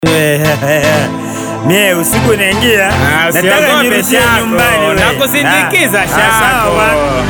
Mie usiku naingia, Ah, nataka usiogope nirudie Shako, nyumbani we. nakusindikiza Ah, Shako. sawa.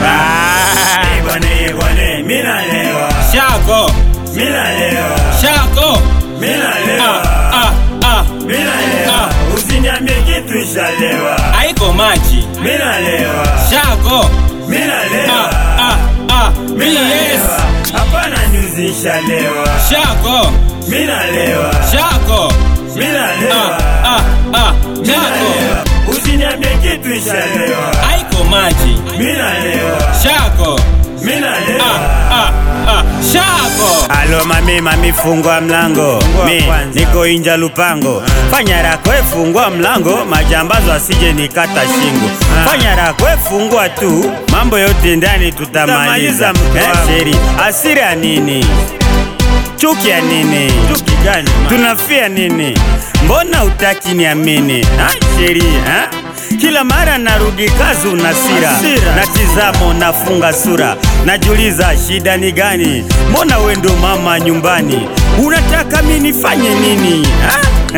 Ah. Eh, bwana, eh, bwana, mimi nalewa, Shako, mimi nalewa, Shako. mimi Ah, nalewa, ah, ah. mimi nalewa. Ah. Usiniambie kitu ishalewa, Haiko maji. mimi nalewa, Shako. mimi Ah, nalewa, ah, ah. mimi Yes. nalewa. Hapana nyuzi ishalewa, Shako, mimi nalewa, Shako. mimi Ah, nalewa, ah, ah. mimi Shako. nalewa. Usiniambie kitu ishalewa, Haiko maji. mimi nalewa, Shako. mimi nalewa. Ah, ah, ah. Shako. Alo mami mami fungua mlango mi niko inja lupango fanya rako e fungua mlango majambazo asije nikata shingo fanya rako e fungua tu mambo yote ndani tutamaliza eh, sheri asira nini chuki ya nini chuki gani tunafia nini mbona utaki niamini ha sheri ha kila mara narudi kazi unasira na tizamo nafunga sura najuliza shida ni gani mbona we ndo mama nyumbani unataka mi nifanye nini ha?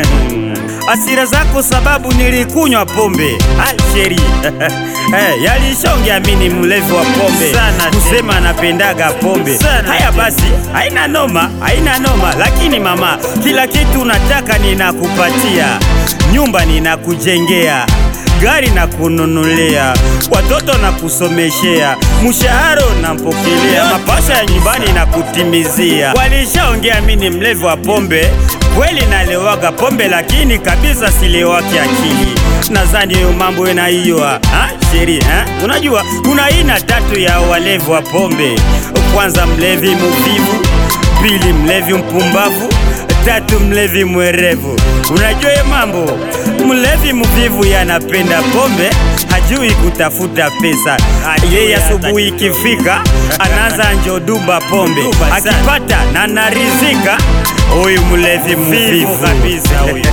asira zako sababu nilikunywa pombe Ah, sheri hey, yalishaongea mi ni mlevi wa pombe sana kusema napendaga pombe haya basi haina noma haina noma lakini mama kila kitu unataka ninakupatia nyumba ninakujengea gari na kununulia watoto na kusomeshea mshahara nampokelea mapasha ya nyumbani na kutimizia walishaongea mi ni mlevi wa pombe kweli nalewaga pombe lakini kabisa silewaki akili nadhani hiyo mambo ina hiyo ha sheri ha? unajua kuna aina tatu ya walevi wa pombe kwanza mlevi muvivu pili mlevi mpumbavu tatu mlevi mwerevu unajua hiyo mambo mlevi mvivu yanapenda pombe hajui kutafuta pesa yeye asubuhi ikifika anaanza njoduba pombe akipata na narizika huyu mlevi mvivu kabisa huyu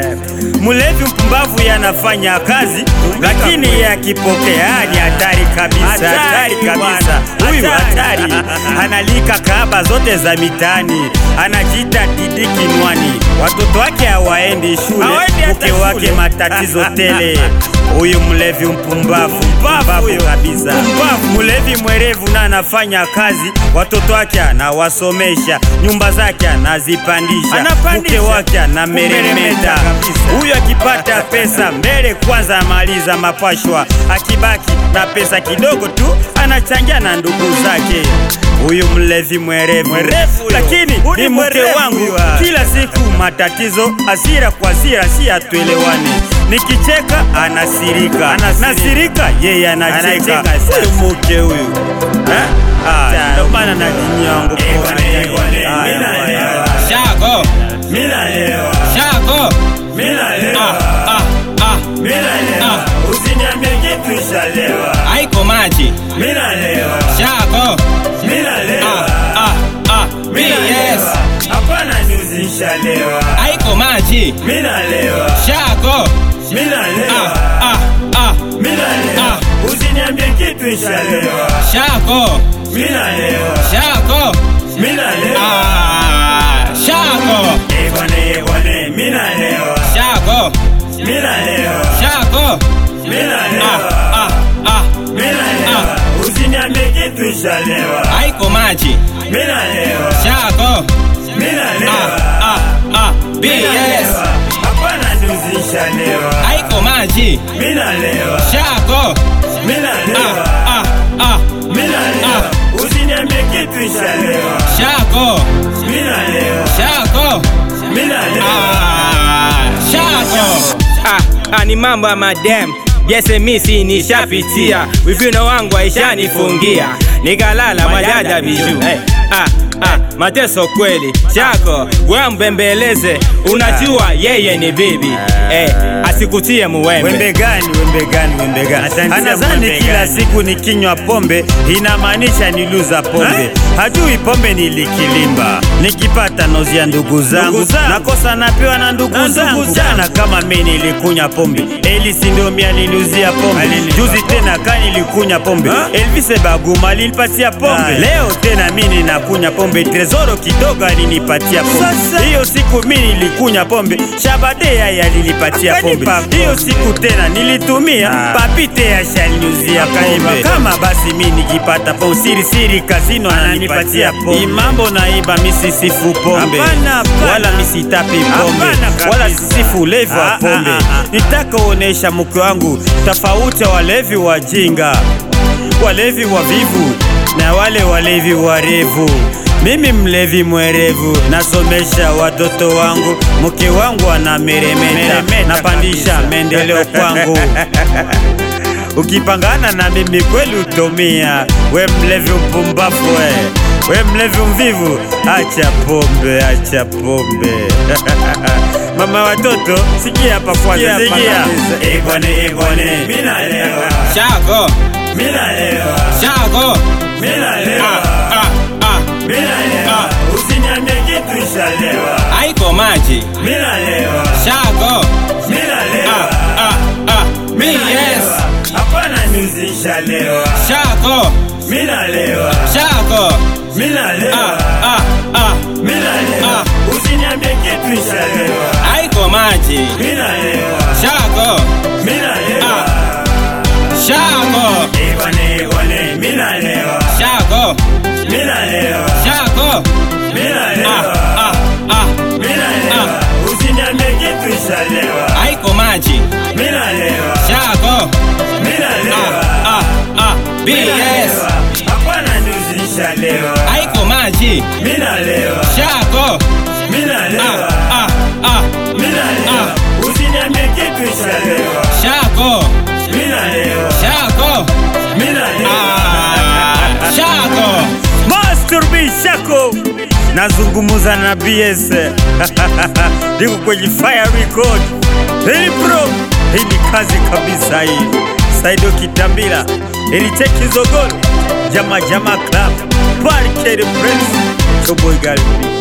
mlevi mpumbavu yanafanya kazi lakini yeye akipokea ni hatari kabisa hatari kabisa huyu hatari analika kaba zote za mitaani anajiita didi kinwani watoto wake hawaendi shule mke wake matatizo tele huyu mlevi mpumbavu mpumbavu kabisa mlevi mwerevu na anafanya kazi watoto wake anawasomesha nyumba zake anazipandisha mke wake anameremeta huyu akipata pesa mbele kwanza amaliza mapashwa akibaki na pesa kidogo tu anachangia na ndugu zake huyu mlevi mwerevu lakini ni mke wangu kila siku matatizo asira kwa asira si atuelewane nikicheka anasirika nasirika yeye anacheka huyu mke huyu Eh? Ah, ndio maana na dini yangu Shako. Shako. Ah, ah, ah. Ah. Usiniambie kitu ishalewa, Haiko maji. mimi nalewa, Shako. mimi nalewa. Ah, ah, ah. Yes. Hapana nyuzi ishalewa, Haiko maji. mimi nalewa, Shako. mimi Ah, nalewa, ah, ah. mimi nalewa. Usiniambie kitu ishalewa, Shako. mimi nalewa, Shako. mimi nalewa. Ah, Shako. Eh bwana, eh bwana, mimi nalewa, Shako. mimi nalewa, Shako. mimi Ah, nalewa, ah, ah. mimi nalewa. Usiniambie kitu ishalewa, Haiko maji. mimi nalewa, Shako. mimi Ah, nalewa. ah, ah. Yes. Hapana nyuzi ishalewa, Haiko maji. mimi nalewa, Shako. mimi Ah, nalewa. ah, ah. Minalewa, usiniambie kitu ishalewa. Shako. Minalewa, Shako. minalewa. Ah, Shako. Ah, ah, ni mambo ya madem Jese misi nishapitia wivino wangu aishanifungia nikalala madada biju hey. ah, ah, mateso kweli Shako we mbembeleze unajua yeye ni bibi hey, asikutie muwembe Wembe gani, wembe gani, wembe gani? Anadhani kila siku nikinywa pombe inamaanisha niluza pombe. Hajui pombe nilikilimba, nikipata nozi ya ndugu zangu nakosa napewa na ndugu zangu. Jana kama mi nilikunya pombe, Elisi ndio mi alinuzia pombe. Juzi tena ka nilikunya pombe, Elvis Baguma alinipatia pombe. Leo tena mi ninakunya pombe, Tres Zoro kidogo alinipatia pombe. Hiyo siku mi nilikunya pombe, Shabadea yalinipatia pombe. Hiyo siku tena nilitumia papite ya shalinyuzia pombe. Kama basi mi nikipata pombe siri siri kasino ananipatia pombe. Imambo naiba misisifu pombe Hapana, hapana. wala misitapi pombe Hapana kabisa. wala sisifu ulevi wa Ah, pombe. ah, ah, ah. Nitaka uonesha mke wangu tofauti ya walevi wajinga, walevi wavivu na wale walevi warevu. Mimi mlevi mwerevu, nasomesha watoto wangu, mke wangu anameremeta, Meremeta napandisha kabisa. maendeleo kwangu. Ukipangana na mimi kweli utomia, we mlevi mpumbafu we, we mlevi mvivu, acha pombe, acha pombe. Mama watoto, sikia hapa kwanza, Sikia hapa sikia. kabisa. Egone, egone, mina lewa, Shago, mina lewa, shago. mina Ah, lewa, ah, ah. mina lewa, usiniambie kitu ishalewa, Haiko maji. mina lewa, Shago. mina Ah, lewa, ah, ah. Me mina yes. lewa, hapana nyuzi ishalewa, Shago, mina lewa, shago. mina Ah, lewa. ah, ah. Mina lewa, usiniambie kitu ishalewa. Haiko maji. Mina lewa, Shago, mina lewa. shago. Egone, egone, mina lewa, Shago, mina lewa, shago. mina Ah, lewa, ah, ah. mina lewa. Usiniambie kitu ishalewa. Haiko maji. Mina lewa, Shago. mina Ah, lewa, ah, ah. mina BS. lewa. Hapana nyuzi ishalewa. Haiko maji. Mina lewa, Shago. mina Ah, lewa, ah, ah. mina lewa. Usiniambie kitu ishalewa. Shago, Mina lewa, shago. mina lewa. Ah, shago. Master B Shako nazungumuza na BS niko kwenye Fire Record. Hii bro, hii ni kazi kabisa hii. Saido Kitambila, Eliteki Zogolo, Jama Jama Club, Barricade Prince, Choboy Gallery.